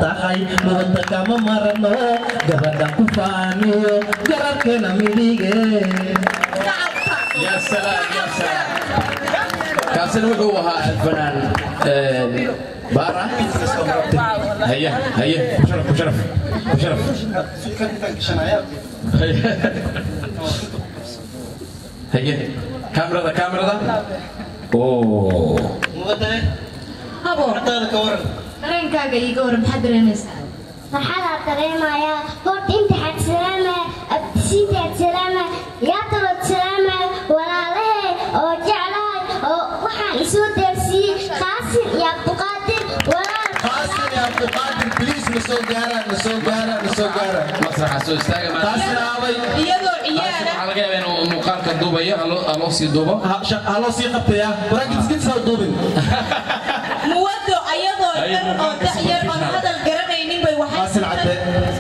tahay nabadda kama marano gabadha ku faaniyo garabkeena midige يا سلام يا سلام كاسن وحو ها الفنان آه، بارا هيا هيا بشرف بشرف بشرف هيا كاميرا ذا كاميرا ذا اوه habo dareenkaaga iiga waran maxaad dareemaysaa farxadaa dareemaya horta intaxaad salaama abtisiintaad salaama yaatalood salaama walaalahe oo jeclahay oo waxaan isoo deersiiyey qaasin iyo abduqaadir walaal qaasin iyo abduqaadir bliis na soo gaara na soo gaara na soo gaara مسرح سو استاغ ما qaasin aabay iyadoo ciyaara waxaa laga yaabaa inuu muuqaalka duubayo haloo haloo sii duubo haloo sii qabtaya waraagidskidsaa duubin muwado ayadoo dhan oo da'yar oon hadal garanaynin bay waxay qaasin cadde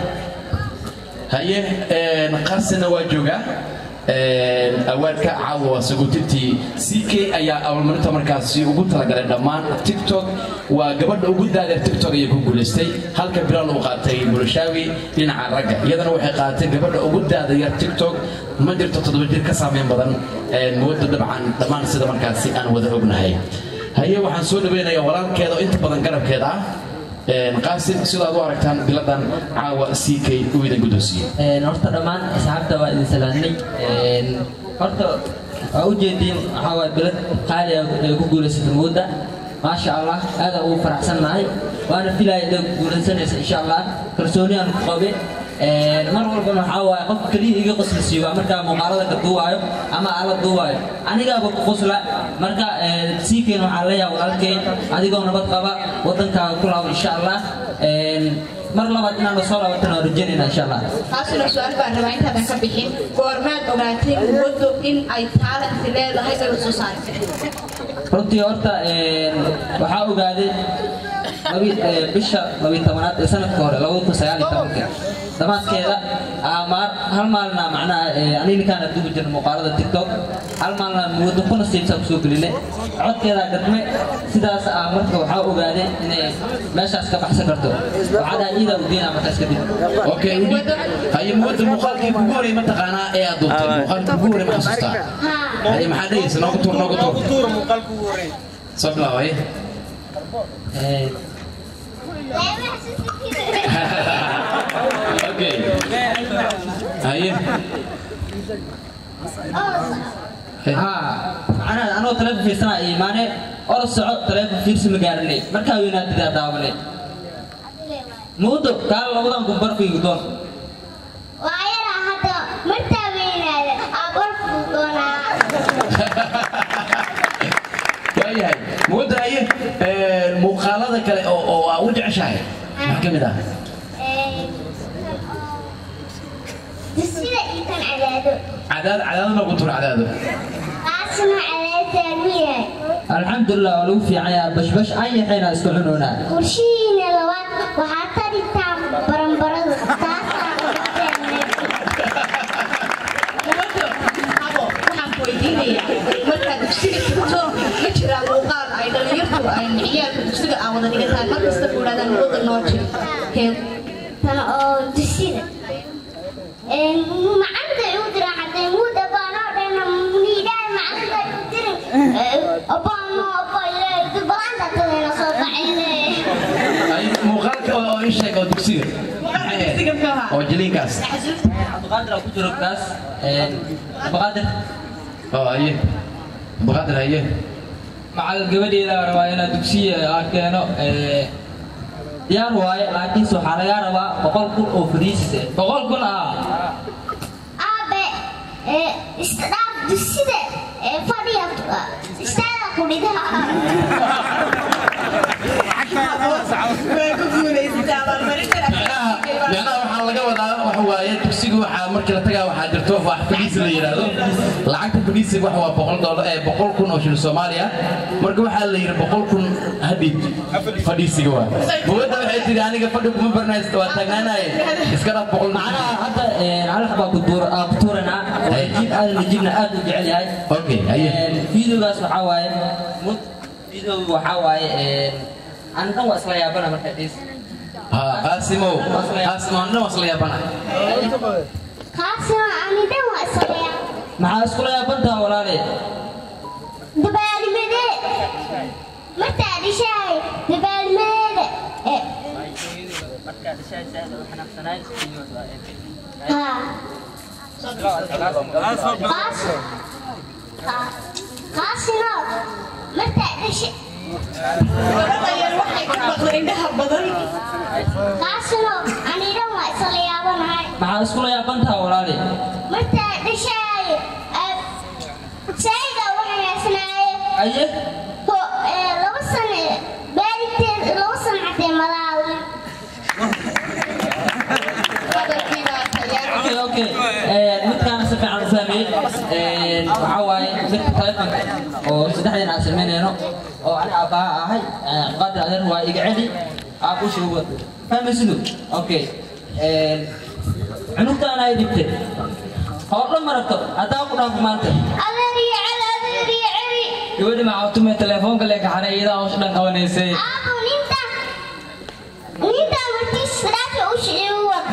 haye een, qaasina waa joogaa een, awaadka caawa waa saguutintii ck ayaa abaalmarinta markaasi ugu talagalay dhammaan tiktok waa gabadha ugu daadeer tiktok ayay ku guulaystay halka bilaal uu qaatay bulshaawi dhinaca ragga iyadana waxay qaadatay gabadha ugu daada yar tiktok ma jirto toddoba jir ka saameyn badan een, mooda dabcan dhammaan sida markaasi aan wada ognahay haye waxaan soo dhaweynayaa walaalkeeda oo inta badan garabkeeda ah Een, qaasim sidaad u aragtaan biladan caawa ck uu idin guddoonsiiyey Een, horta dhammaan asxaabta waa idin salaamnay Een, horta waa u jeediin waxaa waay bilad qaali ah ee ku guulaysatay mooda maasha allah aad aan ugu faraxsannahay waana filaya inay ku guulaysanaysa insha allah kalsooni aan ku qabe Een, mar walbana waxaa waaye qofka keliya iga qoslisiiyo waa markaa muuqaalada ka duubaayo ama ala duubaayo anigaaba ku qosla marka siikeen waxaa leeyahay walaalkeen adigoo nabad qaba wadankaaga ku laabo insha allah Een, mar labaad inaan soo laabatana waan rajaynayna insha allah taasuna su-aal baan rabaa intaadan ka bixin goormaad ogaatay muwado in ay taalanti leedahay ay soo saartay runtii horta een, waxaa ogaaday labi- ee, bisha labiyi tobanaad ee sanadka hore labada kun sagaal iyo tobanka dhammaadkeeda aa maar- hal maalina macnaha ee, aniga ninkaan aduubi jirna muuqaalada tiktok hal maalina muwado kuna siibsaa kusoo gelinay codkeedaa gadme sidaas aa marka waxaa ogaaday inay meeshaas ka baxsan karto waxaa dhaha iidaa udiinaa markaas kadib okay haye muwadda muuqaalkii kugu horey ma taqaanaa ee aad duubtay muuqaalkii kugu horey ma xasuustaa haye maxaa dhehaysa noogu tuur noogu tuur soo bilaabo haye Ee, okay haye haa macnaha anoo taleefon fiirsanaa iyo imaane orod soco taleefon fiirsi ma gaarinay markaa weynaadidaa daawanay muudo kaala labadan gumbarfigu doon waa yaraa hadda martaa weynaada abarfuu doonaa waayahay muwadda haye een, muuqaalada kale oo oo aa u jeceshahay maxaa ka mid ah dusida intan cadaado cadaad cadaado noogu tuur cadaado qaasina cadaadtaan miyahay alxamdulilah waa lagu fiican yaha bashbash aan yaxayna isku cunoonaa qorshihiina labaad waxaa taritaan baranbaradu taasaa muwado habo waxaan ku weydiinayaa markaad dugsiga tagto ma jiraa muuqaal ay dhalinyartu ay ciyaalka dugsiga aan wada dhigataan mar kasta ku idhahdaan muwada noo jiro Kee- tan oo dusida macanta u dira xatay muuda baanoo dhana niidhaay macanta u dirin abaano abayle balaanta tadayna soo baxayne haye muuqaalka oo oo ii sheeg oo dugsiga Muuqaalka dugsiga muxuu ahaa? oo jiliinkaas cabdiqaadir aa ku jiro kaas cabdiqaadir oo haye abaqaadir haye macal gabadheeda rabaa inaad dugsiya aan keeno ee, diyaar waaye laakiinse waxaa lagaa rabaa boqol kun oo fariisise boqol kun ah aabe iska dhaaf dusida fadhiya istaaga kudhigaha way ku guulaysatay abaalmarintan macnaha waxaa laga wadaa waxa waaye dugsiga waxaa markii la tagaa waxaa jirto wax fadhiisi la yidhaahdo lacagta fadhiisiga waxa waa boqol doolar ee boqol kun oo shilin soomaaliya marka waxaa la yidhi boqol kun hadhib fadhiisiga waa bugadda waxay tiri aniga fadhi kuma barnaysta waa taagnaanaye iska dhaf boqol macnaha hadda halax baa ku duur aa ku tuuranaa jiib aadan najibna aad u jecel yahay okay haye videogaas waxaa waaye mud videoga waxaa waaye aan dhan waa isla yaabana marka dhis ha qaasimow qaasimo anna wasla yaabanahay qaasima anidan waa isaleeya maxaa iskula yaabantaha walaale dabaalmadee martaa dhishahay dabaalmadeeda Eh, haa qaas qa- qaasino martaa dhisha gabadha yar waxay ka maqla indhaha badan qaasino anidan waa isla yaabanahay maxaa iskula yaabantaha walaale martaa dhishahay sayga waxay haysnaaye aye ho- eh, laba sane baariteed laba sano cadee malaawi hadalkiibaa tayaa okay okay Eh, midkaana si fiican u fahmiyey Eh, waxaa waaye midka taleefanka oo saddexdeen aan samaynayno oo ani aabbaha ahay Eh, qaadir adeer waa iga celi aabushi uga fahmaysidu okay Eh, cunugtaana ay dhibtay hordho maragto haddaa ku dhaafo maanta adeeriyo celi adeeriyo celi gabadhi maxaa telefoonka le kaxanay iyadaa hawsha dhan qabanaysay aabo ninta ninta martiis fadaaka u shiciyo wad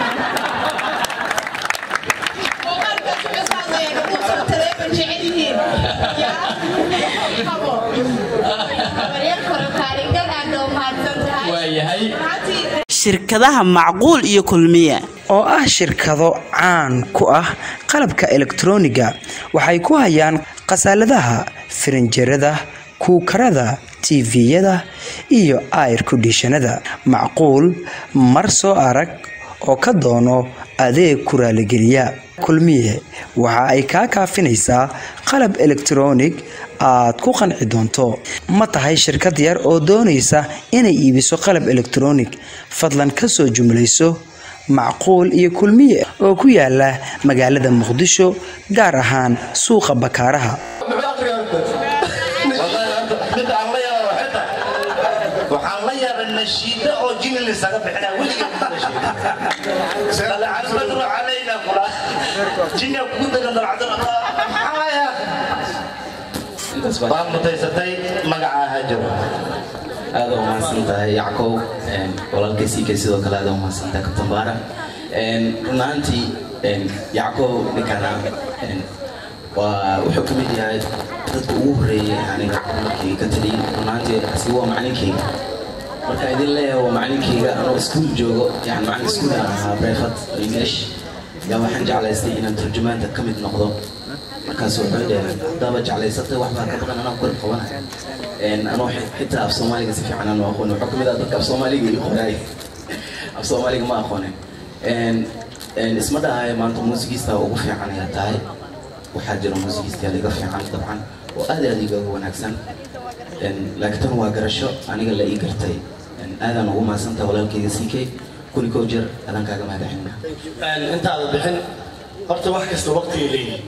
muuqaalkaas wuxuu ka hadlayaa gabdhuhu taleefan jecel yihiin yaa habo habaryar kore kaalingal aad oo mahadsan tahay waayahay Runtii, shirkadaha macquul iyo kulmiye oo ah shirkado caan ku ah qalabka elektrooniga waxay ku hayaan khasaaladaha firinjerada kuukarada tviyada iyo air kondishanada macquul mar soo arag oo ka doono adeeg ku raaligeliya kulmiye waxa ay kaa kaafinaysaa qalab elektroonig aad ku qanci doonto ma tahay shirkad yar oo doonaysa inay iibiso qalab elektroonig fadlan ka soo jumlayso macquul iyo kulmiye oo ku yaala magaalada muqdisho gaar ahaan suuqa bakaaraha waxaan la yaabay nashiida oo jini lisaga bixinaa weliga alcabadru calayna qura jinia kugu dagan dalcadamaxaaya waad mutaysatay magacaa hajaro aad u mahadsan tahay yackow walaalkay siikay sidoo kale aad u mahadsan tahay kabtan baara run ahaantii yackow ninkana waa wuxuu ka mid yahay dadka ugu horeeyay aniga markii ka taliyay run ahaantii asi waa macalinkayga marka idin leeyahay waa macalinkayga anoo iskuul joogo yani macalin iskuul aan ahaa brevat english yaa waxaan jeclaystay inaan turjumaanta ka mid noqdo markaas wuxuu dhaheen haddaaba jeclaysatay waxbaa ka baqan anaa kor qabanaya anoo xitaa af soomaaliga si fiican aan u aqoon wuxuu kamid ah dadka af soomaaliga ii qoraay af soomaaliga ma aqoonin isma dhahayo maanta muusigiista ugu fiican ayaa tahay waxaa jira muusigiista iga fiican dabcan oo aad aad igaga wanaagsan laakiin tan waa garasho aniga la ii gartay aadaan ugu mahadsantaha walaalkayga siikay kuli kow jeer adaan kaaga mahadaxina intaada bixin horta wax kasta waqtigay leeyihin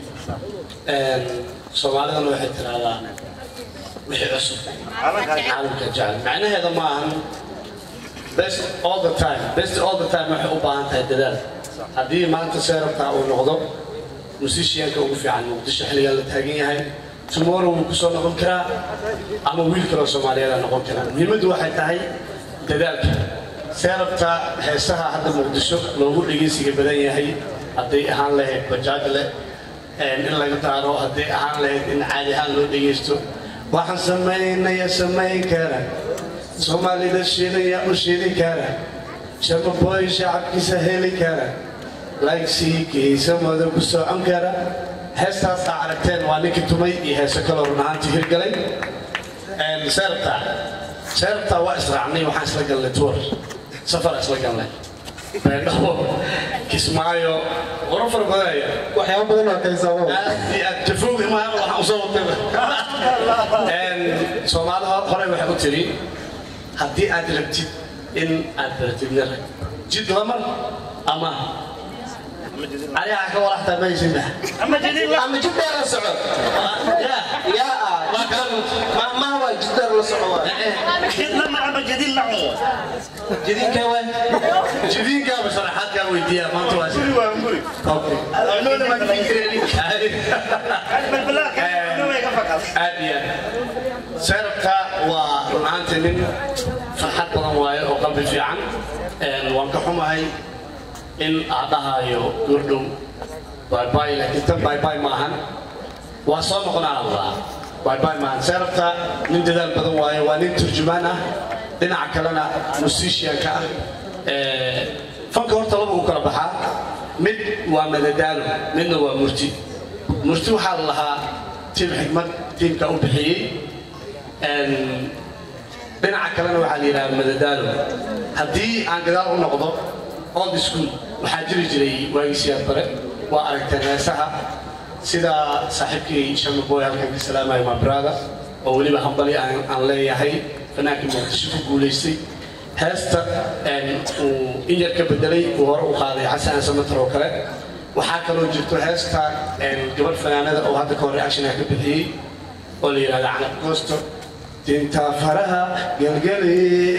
soomaalidana waxay tiraahdaa wixii cusub caalamka jecel macnaheeda ma ahan best all the time best all the time waxay u baahan tahay dadaal haddii maanta seerabtaa uu noqdo musishiyanka ugu fiican muqdisho xilligan la taagan yahay tomorrow wuu kusoo noqon karaa ama wiil kaloo soomaaliyeed aa noqon karaa muhiimaddu waxay tahay dadaalka seerabta heesaha hadda muqdisho loogu dhegeysiga badan yahay hadday ahaan lahayd bajaaj leh in laga daaro hadday ahaan lahayd in caadi ahaan loo dhegeysto waxaan samaynaya samayn kara soomaalida shiidaya u shiidi kara shababoy shacabkiisa heli kara laygsiikiisa mada ku socon kara heestaas aa aragteen waa ninkii tumay iyo heeso kaloo run ahaantii hirgalay seerta seerta waa israacnay waxaan isla galnay tour safar isla galnay beendhaho kismaayo qoro fara badanaya waxyaaba badan waa kaysaabo aad iyo aad jafoogi maaha waxaan usoo watay soomaalida hore waxay u tiri haddii aad rabtid in aad baratid nin rag jid lamar ama عليها كورة حتى ما يسمع أما جديد أما جديد لا صعود يا يا ما ما ما هو جديد لا صعود جديد لما أما جديد لا جديد كوي جديد كوي بصراحة كوي ويديا ما تواصل أوكي أنا ما تفكرني بالبلاك أنا ما يكفك أبيا سرقة ورنانت من فرحة بدن واي وقلبي في عن waan ka xumahay in aad dhahayo gurdhow baybay laakiin tan baybay maahan waa soo noqonaa allah baybay maahan seerabta nin dadaal badan waaye waa nin turjumaan ah dhinaca kalena musicianka ah fanka horta laba u kala baxaa mid waa madadaalo midna waa murti murti waxaa la lahaa tiim xikmad tiimka u bixiyey dhinaca kalena waxaa la yidhaha madadaalo haddii aan gadaal u noqdo old school waxaa jiri jiray waagisiyaad bare waa aragteen heesaha sida saaxiibkii shamaboy halkan ka salaamayo my brother oo weliba hambali aan leeyahay fanaankii muqdisho ku guulaystay heesta uu in yar ka bedelay uu hore u qaaday xasan samatar oo kale waxaa kaloo jirto heesta gabadh fanaanada oo hadda ka hor reactionka ka bixiyey oo la yidhahda canab goosto dinta faraha gelgeli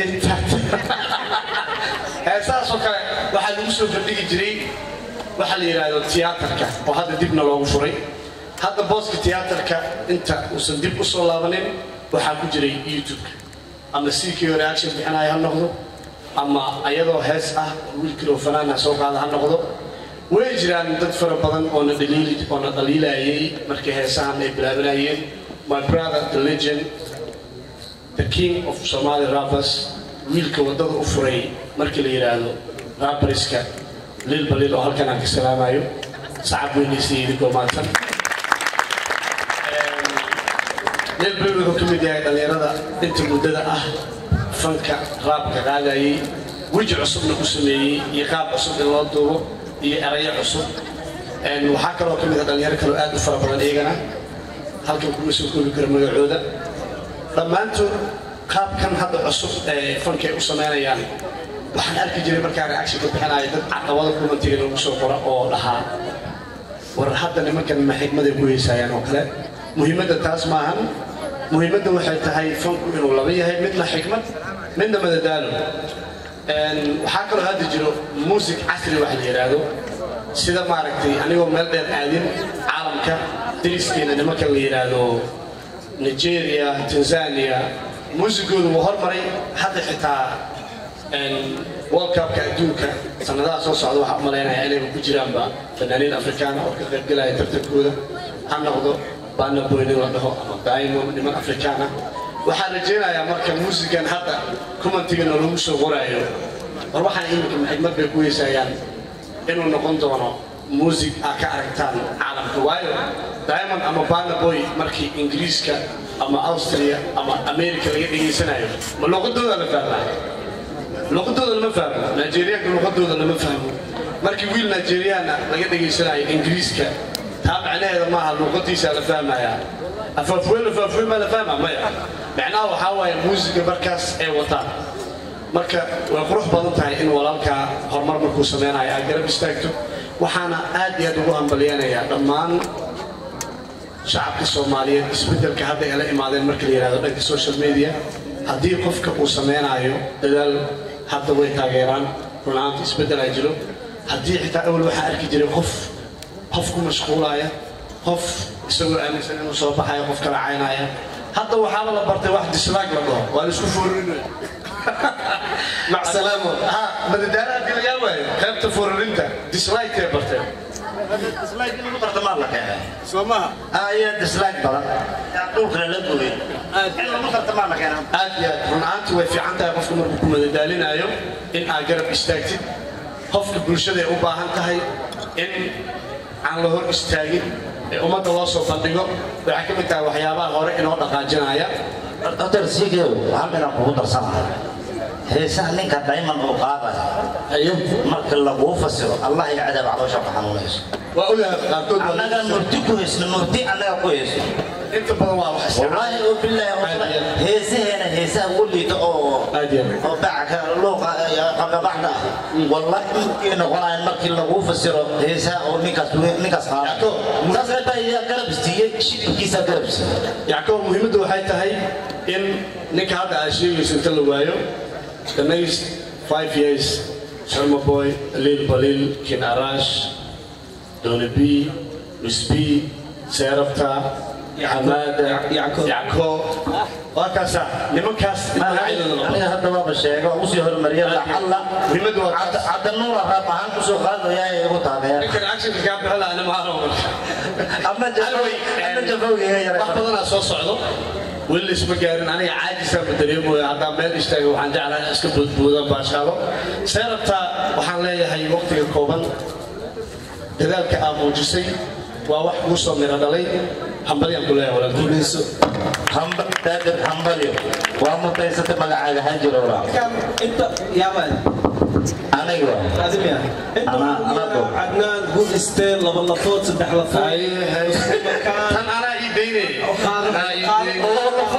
heesahaas oo kale waxaa lagu soo bandhigi jiray waxaa la yidhaahdo tiyaatarka oo hadda dibna loogu furay hadda booska tiyaatarka inta uusan dib u soo laabanin waxaa ku jiray youtube-ka ama sikio reaction bixinaya ha noqdo ama ayadoo hees ah wiilkiloo fanaana soo qaada ha noqdo way jiraan dad fara badan oo na dhaliili oo na dhaliilayay markii heesahan ay bilaabanayeen my brother the legend the king of somali rappers wiilka waddada u furay markii la yidhaahdo rapperiska lil balil oo halkan aan ka salaamayo sacab weynaysa idinkoo maadsan lil balil wuxuu ka mid yahay dhallinyarada inta muddada ah fanka raabka qaadayay weji cusubna ku sameeyey iyo qaab cusub in loo duubo iyo erayo cusub waxaa kaloo ka mid a dhallinyaro kaloo aad u fara badan iyagana halkan kuma soo koobi karo magacooda dhammaantood qaabkan hadda cusub ee fankay u samaynayaan waxaan arki jiray markaa reaction ka bixinaya dad caqabado kumantiga lagu soo qora oo dhahaa war hadda nimankan ma xigmaday ku heysayaan oo kale muhiimadda taas maahan muhiimadda waxay tahay fanku inuu laba yahay midna xikmad midna madadaalo waxaa kaloo hadda jiro muusig casri wax la yidhaahdo sida maaragtay anigoo meel dheer aadin caalamka dariskeena nimanka la yidhaahdo nigeria tanzania muusigoodu wuu hormaray hadda xitaa world cupka adduunka sanadaha soo socda waxaa u malaynaya inayba ku jiraanba fanaaniin afrikaana oo ka qaybgelaya tartankooda ha noqdo baana boynin la dhaho ama diamond niman afrikaan ah waxaan rajaynayaa marka muusigan hadda kumantigana lagu soo qoraayo war waxaan iminka xigmad bay ku heysayaan inuu noqon doono muusig aa ka aragtaan caalamka waayo diamond ama baana boy markii ingiriiska ama austria ama america laga dhegaysanayo ma luqadooda la fahmaa luqadooda lama fahmo nigeriyaanka luqadooda lama fahmo markii wiil nigeriyaana laga dhegaysanayo ingiriiska taa macnaheeda maaha luqadiisa la fahmaya afaafween afaafween maa la fahmaa maya macnaha waxaa waaye muusiga markaas ay wataan marka way qurux badan tahay in walaalkaa horumar markuu sameynayo aad garab istaagto waxaana aad iyo aad ugu hambalyanayaa dhammaan shacabka soomaaliyeed isbeddelka hadda ay la imaadeen marka la yidhahdo dhanka social media haddii qofka uu sameynayo dadaal hadda way taageeraan runaanta isbeddel ay jiro haddii xitaa awal waxaa arki jiray qof qof ku mashquulaya qof isagoo aaminsan inuu soo baxayo qof kala caynaya hadda waxaaba la bartay wax dislaag la dhaho waa la isku foorinaya مع السلامة ها مددانا دي لقا واي خيبت فوررينتا ديسلايك يا برتين ديسلايك اللي مقرت مالك يا سوما آية ديسلايك بلا يعطوك للدوي اللي مقرت مالك يا aad iyo aad run ahaantii way fiican tahay qofka markuu ku madadaalinayo in aad garab istaagtid qofka bulshada ay u baahan tahay in aan la hor istaagin ee ummadda loo soo bandhigo waxay ka mid tahay waxyaabaha hore inoo dhaqaajinaya دكتور سيكيو هل من أقول درسنا heesaha ninka dayman oo qaadaya marka laguu fasiro allah ya cadaab caloosha ku xanuunayso waa ogahay qaarkood waa annaga murti ku haysno murti annaga ku hayso inta badan waa wax wallaahi oo bilaahi heesaheena heesaha ugu liita oo oo backa luuqa qababacda ah wallahi inkay noqonayaan markii laguu fasiro heesaha oo ninkaas ninkaas qaadayo saas ay tahay yaa garab siiyey shibkiisa garab siiyey yacqoob muhiimaddu waxay tahay in ninka hadda aad sheegayso inta la waayo the next five years Sharma Boy, Lil Balil, Kin Arash, Donny B, Miss B, Serapta, Hamada, Yako, waa kaasa nimankaas aniga hadda waaba sheega oo usii hormariya lacalla muhiimadu waa Cabdi- cabdinuura raab ahaan kusoo qaadaya ee igu taageera ninkan actionka kaa bixi lahaa nima haro ama jafow ama jafowgiga yara wax badanaa soo socdo weli laisma gaarin aniga caajisaan ma dareemooya haddaan meel istaaga waxaan jeclahay iska boodboodan baashaalo see rabtaa waxaan leeyahay waqtiga kooban dadaalka aa muujisay waa wax kuu soo miro dhalay hambalyaan ku leeyahay walaalkiiso hamba daadir hambalyo waa mutaysata magacaaga hajiro walaal انت يا مان aniga لازم يا انت أنا- أنا أقول. عدنان قول استيل لبل لفوت سدح لفوت tan anaa ii daynay anaa ii daynay